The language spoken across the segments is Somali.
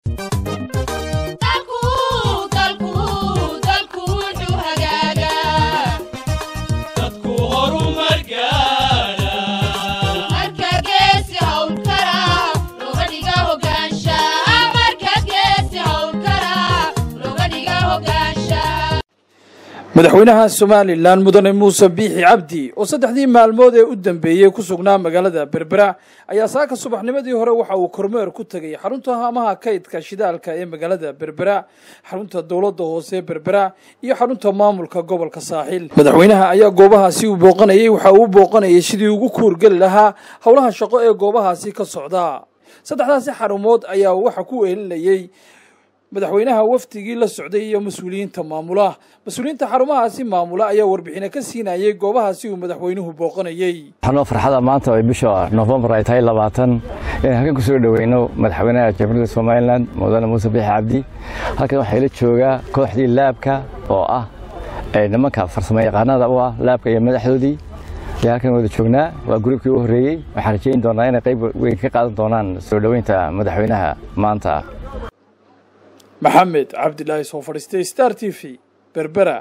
madaxweynaha somalilan mudane muuse biixi cabdi oo saddexdii maalmood ee u dambeeyey ku sugnaa magaalada berbera ayaa saaka subaxnimadii hore waxa uu kormeer ku tegay xarunta haamaha kaydka shidaalka ee magaalada berbera xarunta dowladda hoose berbera iyo xarunta maamulka gobolka saaxiil madaxweynaha ayaa goobahaasi uu booqanayey waxa uu booqanayay sidii ugu kuurgeli lahaa howlaha shaqo ee goobahaasi ka socda saddexdaasi xarumood ayaa waxa ku eelinayey madaxweynaha wafdigii la socday iyo mas-uuliyiinta maamula mas-uuliyiinta xarumahaasi maamula ayaa warbixino ka siinayay goobahaasi uu madaxweynuhu booqanayey waxaanoo farxada maanta ay bisha nofembar ay tahay labaatan inaan halkan ku soo dhoweyno madaxweynaha jamhuuriyadda somalilan mudane muuse biixi cabdi halkan waxaa ila joogaa kooxdii laabka oo ah nimanka farsamo yaqaanada u ah laabka iyo madaxdoodii ayaa halkan wada joognaa waa gruubkii u horreeyey waxaan rajayn doonaa inay qayb weyn ka qaadan doonaan soo dhoweynta madaxweynaha maanta maxamed cabdilaahi soo fadhiistay star t v berbera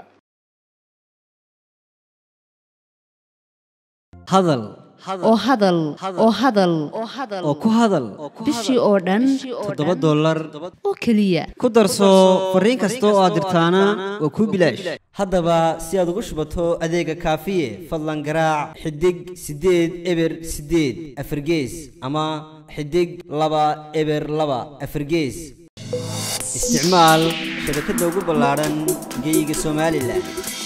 hadal oo hadal oo hadal oo ku hadal bishii oo dhan toddoba dollar oo keliya ku darso fariin kasta oo aad dirtaana waa kuu bilaash haddaba si aad ugu shubato adeega kaafiye fadlan garaac xidig siddeed eber siddeed afargees ama xidig laba eber laba afargees isticmaal shabakadda ugu ballaadhan geeyiga somalilan